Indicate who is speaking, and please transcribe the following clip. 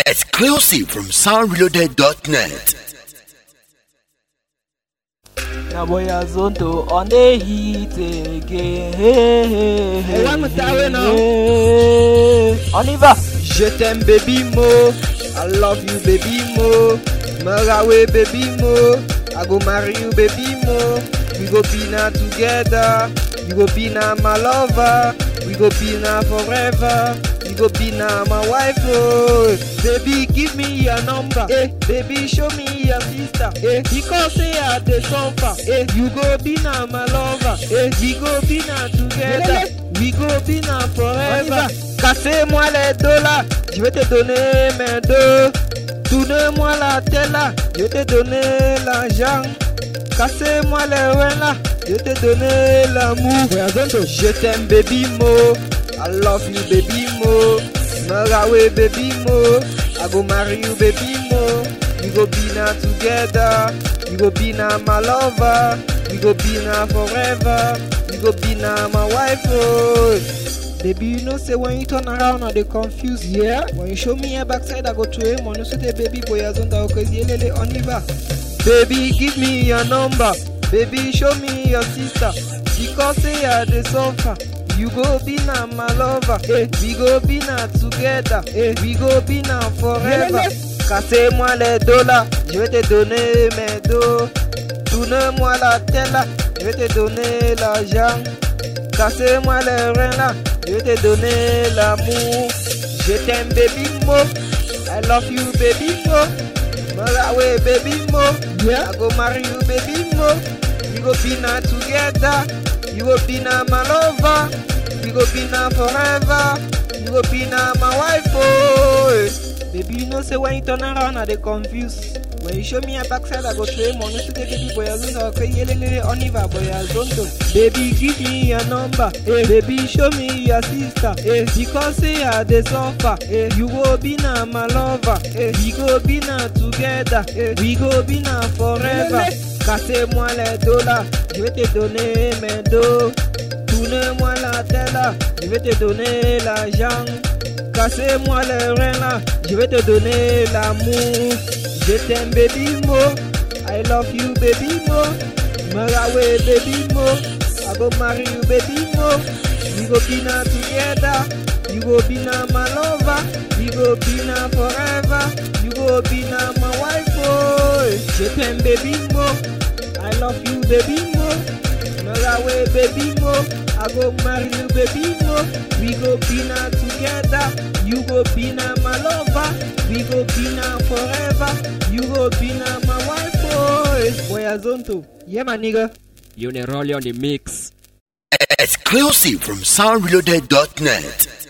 Speaker 1: Exclusive from soundreloaded.net.
Speaker 2: Na boy Azonto on the heat again. Hey, hey,
Speaker 3: Hey, one more time, now.
Speaker 2: hey. On y va.
Speaker 3: Je t'aime baby mo, I love you baby mo, Marawe baby mo, I go marry you baby mo, we go be now together, you go be now my lover, we go be now forever, you go be now my wife oh. Baby give me your number, eh, baby show me your sister, eh, because say I dey suffer, eh, you go be now my lover, eh, we go be now together, we go be now forever. Cassez-moi les dollars, je vais te donner mes deux. Tournez-moi la tête là, je vais te donner l'argent. Cassez-moi les reins là, je vais te donner l'amour. Je t'aime baby mo, I love you baby mo. Marawe baby mo, I go marry you baby mo. We go be now together, you go be now my lover. We go be now forever, you go be now my wife oh. Baby, you know, say when you turn around, I dey confused. Yeah. When you show me your backside, I go to him. When you say the baby boy, I don't know, cause you lele on river. Baby, give me your number. Baby, show me your sister. Because say I dey suffer. You go be now my lover. Eh, we go be now together. Eh, we go be now forever. Cassez-moi les dollars, je vais te donner mes dos. Tourne-moi la tête là, je vais te donner l'argent. Cassez-moi les reins là, je vais te donner l'amour. Je t'aime baby mo, I love you baby mo. Malawi baby mo, yeah. I go marry you baby mo. We go be now together, you go be now my lover. We go be now forever, you go be now my wife oh. Baby you know say when you turn around I dey confused. When you show me your backside, I go show him on you say baby boy Azonto, okay, yelele on Eva boy Azonto. Baby, give me your number, eh. Baby, show me your sister, eh. Because say I dey suffer, eh. You go be now my lover, eh. We go be now together, eh. We go be now forever. Cassez-moi les dollars, je vais te donner mes dos. Tournez-moi la tête là, je vais te donner l'argent. Cassez-moi les reins là, je vais te donner l'amour. Je t'aime baby mo, I love you baby mo. Marawe baby mo, I go marry you baby mo. We go be now together, you go be now my lover. We go be now forever, you go be now my wife oh. Je t'aime baby mo, I love you baby mo. Marawe baby mo, I go marry you baby mo. We go be now together, you go be now my lover. We go be now forever, you go be now my wife oh. Boy Azonto, yeah my nigga.
Speaker 4: Unirolli on the mix.
Speaker 1: Exclusive from soundreloaded.net.